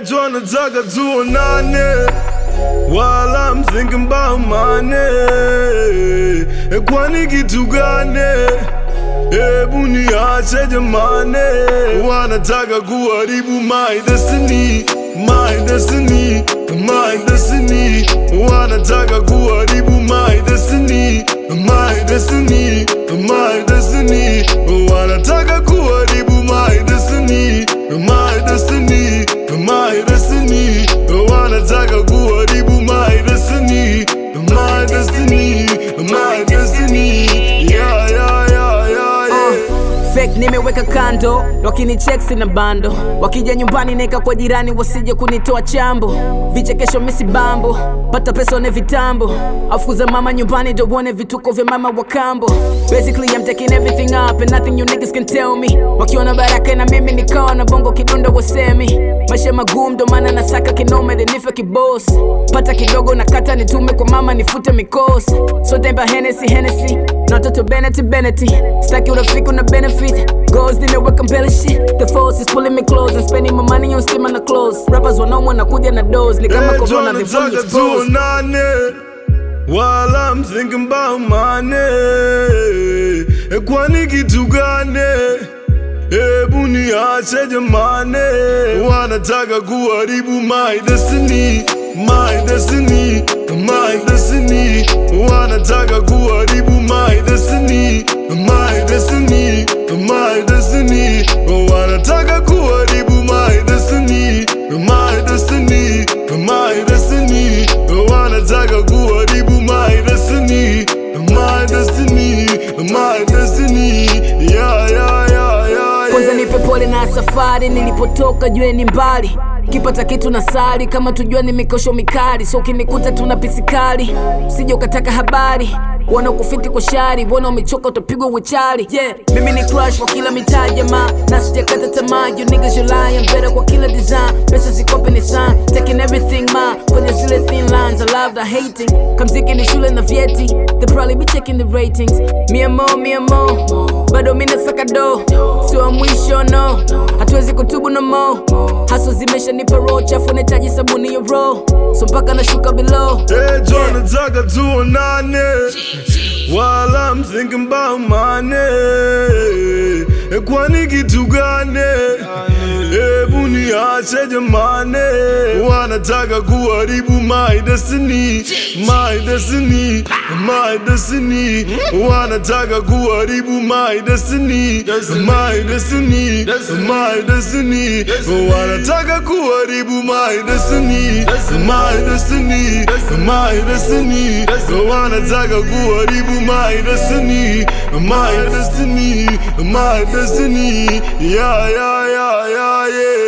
wanataka tuonane while I'm thinking about money. Kwani kitu gani? Hebu niache jamani, wanataka kuharibu my destiny, my destiny, my destiny. Wanataka kuharibu my destiny, my destiny, my destiny. Wanataka kuharibu my destiny, my destiny, my destiny. Wanataka kuharibu my destiny, my destiny, my destiny. Yeah, yeah, yeah, yeah, yeah. Fake nimeweka kando, wakinicheck sina bando, wakija nyumbani neka kwa jirani wasije kunitoa chambo, vichekesho misi bambo, pata pesa one vitambo, afukuza mama nyumbani ndo uone vituko vya mama wa kambo. Basically I'm taking everything up and nothing you niggas can tell me. Wakiona baraka na mimi nikawa na bongo kidundo wasemi, maisha magumu ndo maana nasaka kinome nife kiboss, pata kidogo na kata nitume kwa mama nifute mikosi, so temba Hennessy Hennessy na watoto Bennett Bennett, staki urafiki una benefit Goals nimeweka mbele shit The force is pulling me close And spending my money on stima na clothes Rappers wanaumwa na kuja na dose Ni kama Hey, corona they fully wanataka exposed tuonane while I'm thinking about money. Kwani kitu gani? Hebu niache jamani, wanataka kuharibu my destiny, my destiny, my destiny. Wanataka kuharibu my destiny, my destiny, my destiny. Wanataka kuharibu my destiny, my destiny, my destiny. Wanataka kuharibu my destiny, my destiny, my destiny. Yeah, yeah, yeah, yeah, Kwanza yeah. nipe pole na safari Nilipotoka jue ni mbali kipata kitu na sali kama tujua ni mikosho mikali so ukinikuta tuna pisikali usije ukataka habari wana kufiti kwa shari wana umechoka utapigwa wechari yeah mimi ni crush kwa kila mitaa jamaa na sijakata tamaa you niggas you lying better kwa kila design pesa zikope ni sign taking everything ma kwenye zile thin lines I love the hating kamziki ni shule na vyeti they probably be checking the ratings mia mo mia mo bado mimi nasaka do sio wa mwisho no hatuwezi kutubu no mo haso zimeshanipa roho chafu nahitaji sabuni ya roho so mpaka nashuka below Hey, wanataka tuonane while I'm thinking about money. Kwani kitu gani? Hebu niache jamani, wanataka kuharibu my destiny, my destiny, my destiny. Wanataka kuharibu my destiny, my destiny, my destiny. Wanataka kuharibu my destiny, my destiny, my destiny. Wanataka kuharibu my destiny, my destiny, my destiny. Yeah, yeah, yeah, yeah, yeah.